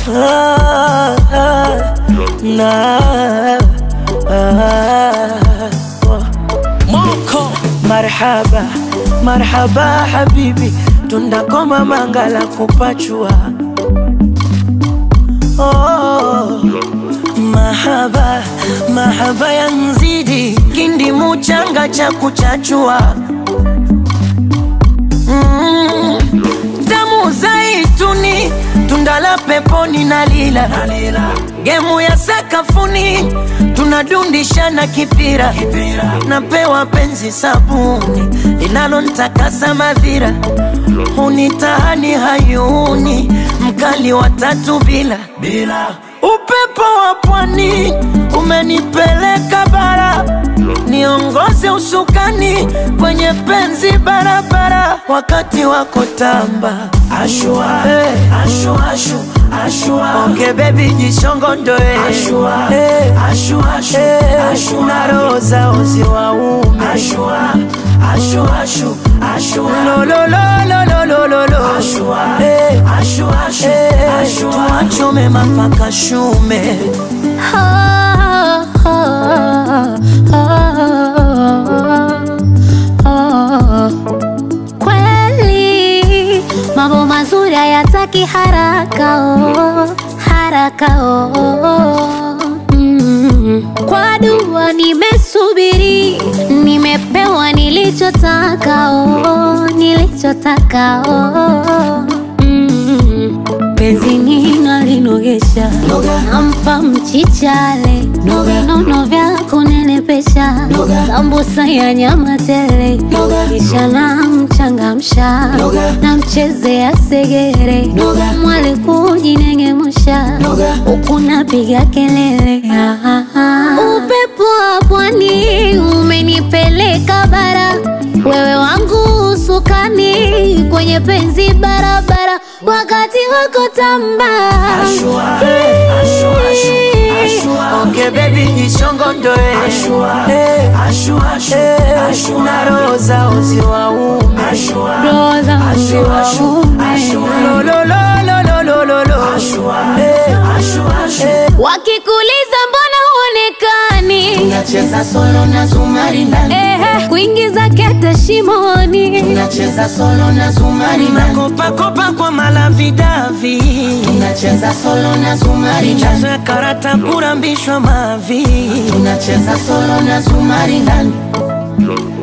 ah, ah, na ah, oh. Moko Marhaba, marhaba habibi, tundakoma mangala kupachua. Oh, mahaba, mahaba ya mzidi, kindi muchanga cha kuchachua. Mm, tamu zaituni, tunda la peponi na lila, gemu ya sakafuni, tunadundishana kipira, napewa penzi sabuni linalontakasa madhira, hunitahani hayuni, mkali wa tatu bila bila upepo wa pwani umenipeleka bara, niongoze usukani kwenye penzi barabara, wakati wako tamba ashua, hey. ashua, ashu, ashua. Onge baby jishongondoe ashua, hey. ashua, ashu, hey. ashua. na roho zao ziwaume ashua, ashua, ashu, ashua. lo, lo, lo, lo, lo, lo, lo, lo. Ashua, hey. ashua, ashu, hey. ashua. tuachome mapaka shume Kweli mambo mazuri hayataki haraka oh, haraka oh. Mm. Kwa dua nimesubiri, nimepewa nilichotaka oh, nilichotaka oh. Mm. Penzi nina linogesha, nampa mchichale, vinono vya kunenepesha, sambusa ya nyama tele, kisha namchangamsha, namchezea segere, mwale kujinengemusha, huku napiga kelele. Ah, ah, ah. Upepo wa pwani umenipeleka bara, wewe wangu usukani kwenye penzi barabara, wakati wako tamba Ashua, eh, ashua, ashu, ashua. Onge baby jishongondoe ashua, eh, ashua, ashu, ashua. na roho zao ziwaume ashua, Roho zao ashua, ashu, ziwaume. ashua. lo, lo, lo, lo, lo, lo, lo, lo. ashua, eh, ashua, ashu. wakikuliza mbona huonekani, Tunacheza solo na zumari ndani, ehe, kuingiza kete shimoni, tunacheza solo na zumari ndani, Makopakopa kwa malavidavi tunacheza solo na zumari ndani, chazo ya karata kurambishwa mavi tunacheza solo na zumari ndani.